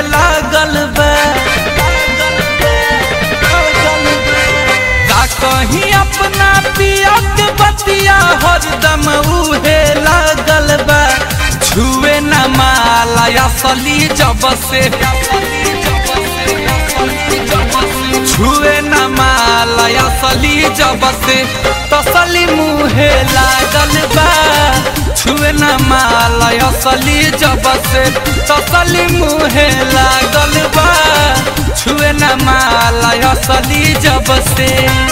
लागल बा का कहीं अपना पिया के बतिया हरदम उहे लागल बा छुए न माला असली जब से छुए न माला असली जब से तसली मुहे लागल बा छुए न माला असली जब से तसली मुहे लागल बा छुए न माला असली जब से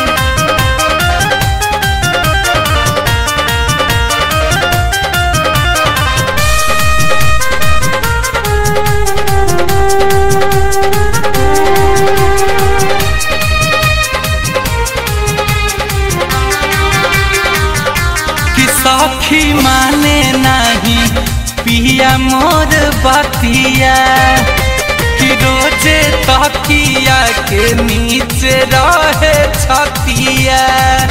कि सखी माने नहीं पिया मोर बतिया कि रोजे तकिया के नीचे रहे छतिया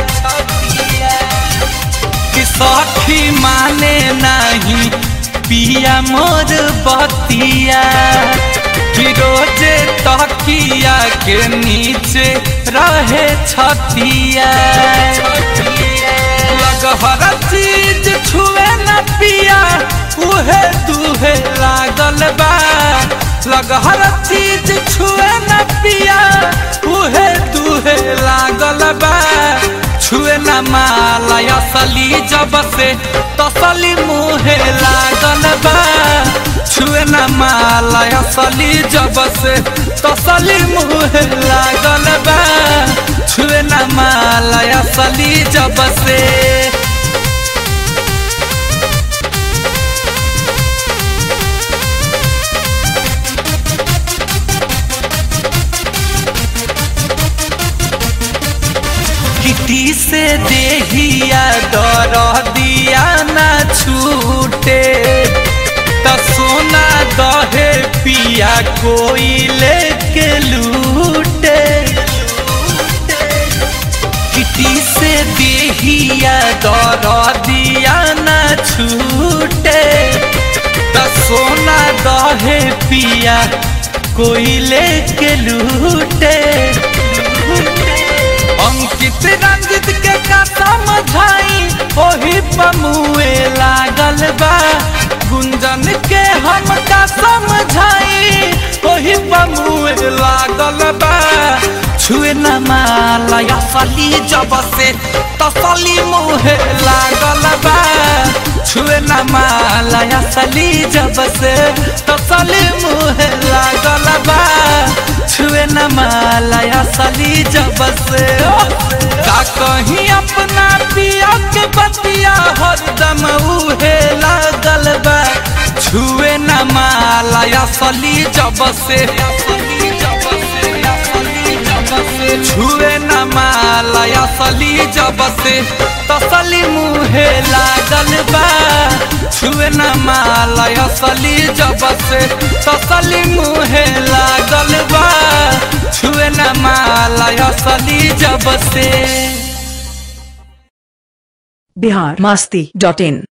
कि सखी माने नहीं पिया मोर बतिया कि रोजे तकिया के नीचे रहे छतिया लगहर चीज छुए न पिया उहे दुहे लागल बा लगहर चीज छुए न पिया उहे दुहे लागल बा छुए न माला असली जब से तसली मुहे लागल बा छुए न माला असली जब से तसली मुहे लागल बा छुए न माला असली जब से किटी से देहिया दर दिया न छूटे त सोना दहे पिया कोई लेके लूटे किटी से देहिया दर दिया न छूटे त सोना दहे पिया कोई लेके लूटे अंकित रंजित के का समझाई ओही पमुए लागल बा गुंजन के हम का समझाई ओही पमुए लागल बा छुए न माला असली जब से तसली मुहे लागल बा छुए न माला असली जब से तसली मुहे लागल बा छुए न माला असली जब से का कहीं अपना पिया के बतिया हरदम उहे लागल बा छुए न माला असली जब से छुए न माला असली जब से तसली मुहे लागल बा छुए न माला असली जब से तसली मुहे लागल बा छुए न माला असली जब से बिहार मस्ती डॉट इन